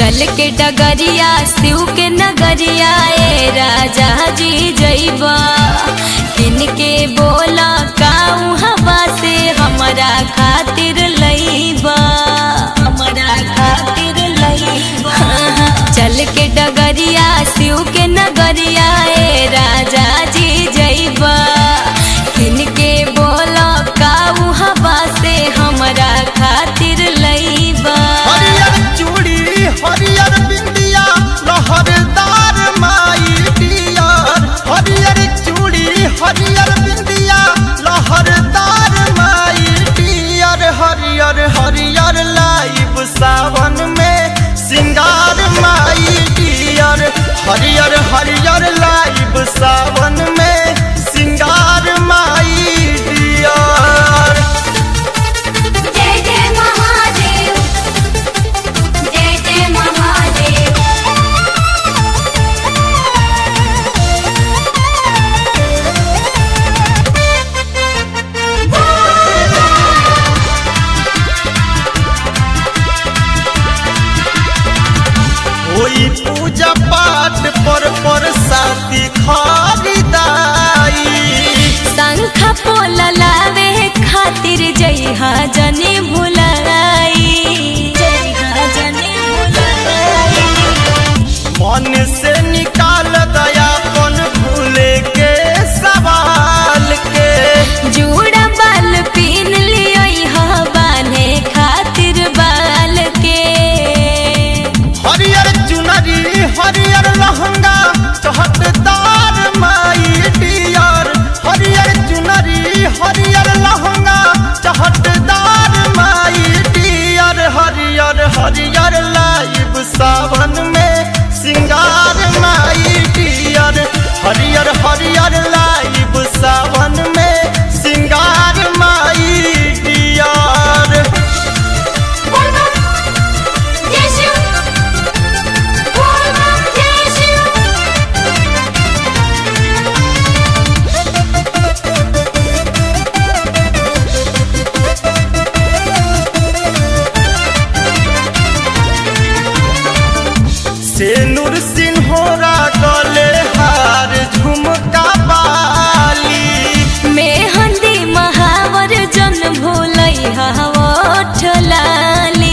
चल के डगरिया शिव के नगरिया ए राजा जी जइबा किनके बोला काऊ हवा से हमरा खातिर लइबा हमरा खातिर लइबा चल के डगरिया शिव के नगरिया ए राजा जी जइबा किनके बोला काऊ हवा से हमरा खातिर लइबा हरियर चूड़ी हरियर बिंदिया लहरदार माई डियर हरियर चूड़ी हरियर बिंदिया लहरदार माई डियर हरियर हरियर लाइव सावन में सिंगार माई डियर हरियर हरियर लाइव सावन में सिंगार माई डियर जय जय महादेव जय जय महादेव होई पूजा पाठ पर पर साथी खरीदाई शंख पोल लावे खातिर जइहा जने भुलाई जइहा जने भुलाई मन से निकाल दयापन भूले के सवाल के जूड़ा बाल पीन लियो बाने खातिर बाल के हरियर चुनरी हरियर लहंगा चहटदार माई डियर हरियर चुनरी हरियर लहंगा चहटदार माई डियर हरियर हरियर लाइव सावन में सिंगार माई डियर हरियर हरियर लाइव सावन में सिंगार माई डियर जय शिव जय शिव सेनुर सिन्होरा गले हार झुमका बाली मेहंदी महावर जन भूलै हवठ लाली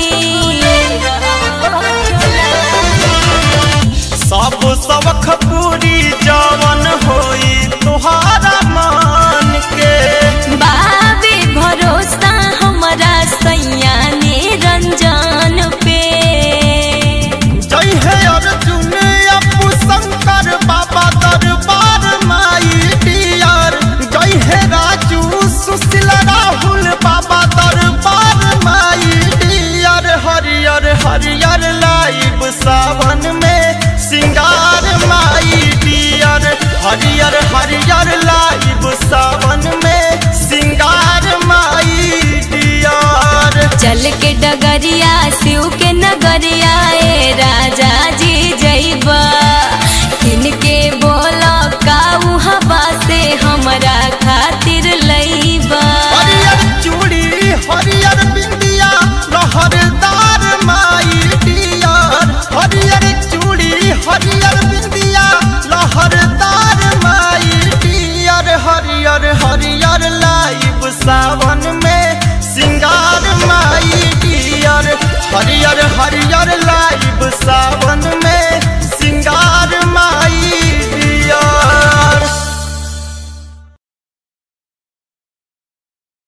सब सबख पूरी जवन होई तुहारा मान के बाबे भरोसा हमरा सैया निरंजन पे जय है अर्जुन अपू शंकर बाबा दरबार माई डियर जय है राजू सुशील राहुल बाबा दरबार माई डियर हरियर हरियर लाइव सावन में सिंगार माई डियर हरियर हरियर लाइव सावन में सिंगार माई डियर चल के डगरिया शिव के नगरिया ए राजा जी जइबा किनके बोला काऊ हवा से हमरा खातिर लइबा हरियर चूड़ी हरियर बिंदिया लहरदार माई डियर हरियर चूड़ी हरियर बिंदिया लहरदार माई डियर हरियर हरियर लाइव सावन में सिंगार माई डियर हरियर हरियर लाइव सावन में